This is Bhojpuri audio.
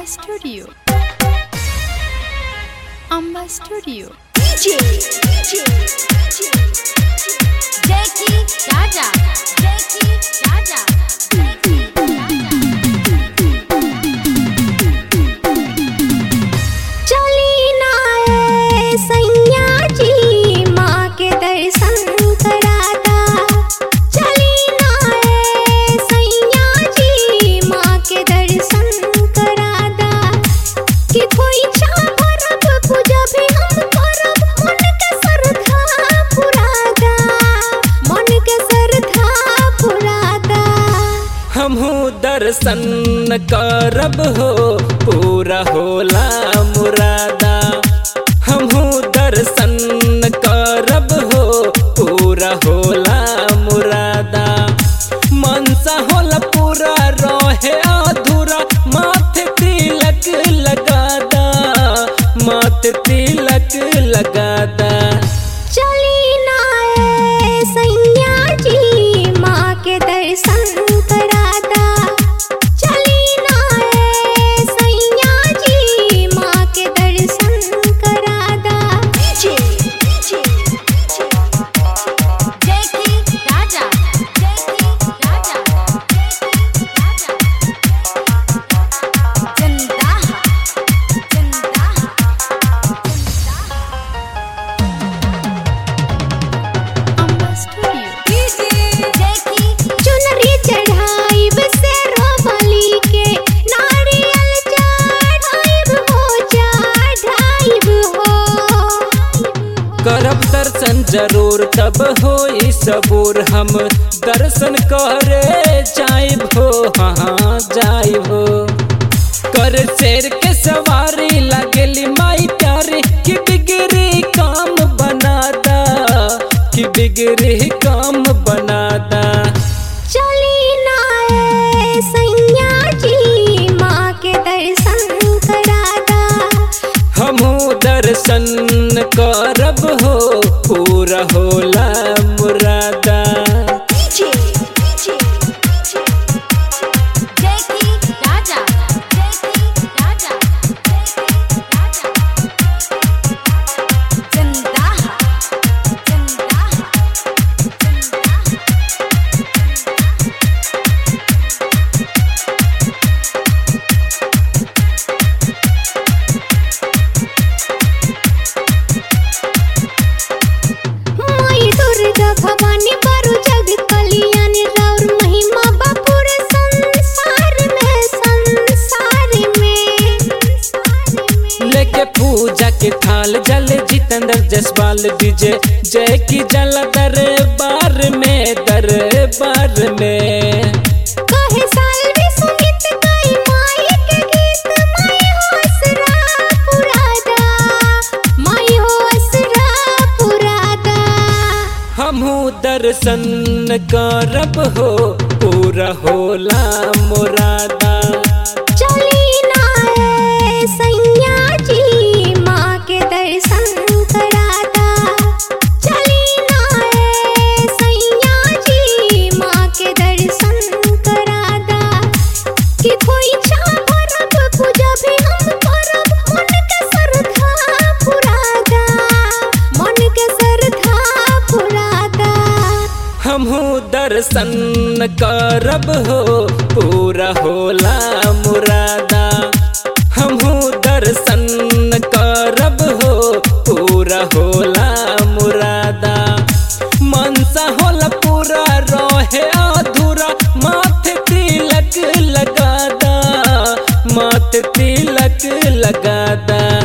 Studio. Amba Studio. Jackie Raja. Jackie Raja. Jackie चली ना ए सैया जी माँ के दर्शन कराता चली ना ए सैया जी माँ के दर्शन कराता कि कोई भरब पूजा भी हम करब मन के श्रद्धा पुरादा मन के श्रद्धा पुरादा हमहू दर्शन करब हो पूरा होला मुरादा हमहू दर्शन करब हो पूरा होला मुरादा मनसा होला पूरा रहे अधूरा माथे तिलक लगादा माथे तिलक लगादा चली ना ए सैया जी माँ के दर्शन कराता चली ना ए सैया जी माँ के दर्शन कराता Jackie Raja. Jackie Raja. Jackie Raja. Jandaha. Jandaha. Amba Studio. Jackie चुनरी चढ़ाइब से रोबली के नारियल चढ़ाइब हो चढ़ाइब हो करब दर्शन जरूर तब हो सबूर हम दर्शन करे जाइब हो हाँ जाइब हो कर शेर के सवारी लगली माई प्यारी कि बिगड़ी काम बनादा कि बिगड़ी काम बनादा चली ना ए सैया जी माँ के दर्शन कराता हमहू दर्शन करब हो पूरा होला मुरादा Jackie Raja. Jackie Raja. Jackie Raja. Jandaha. Jandaha. Jandaha. माई दुर्गा भवानी बरु जग कल्याणी राउर महिमा बापुर संसार में संसार में लेके पूजा के थाल जल जितेंद्र जसपाल विजय जय की जल दरबार में दरबार में कहे साल भी सुमित गई माई के गीत माई हो असरा पुरादा माई हो असरा पुरादा हमहू दर्शन करब हो पूरा होला मुरादा चली ना ए सैया जी माँ के दर्शन कराता चली ना ए सैया जी माँ के दर्शन कराता कि कोई भरब पूजा भी हम करब मन के श्रद्धा पुरादा मन के श्रद्धा पुरादा हमहू दर्शन करब हो पूरा होला मुरादा हमहू दर्शन करब हो पूरा होला मुरादा मनसा होला पूरा रहे अधूरा माथे तिलक लगादा माथे तिलक लगादा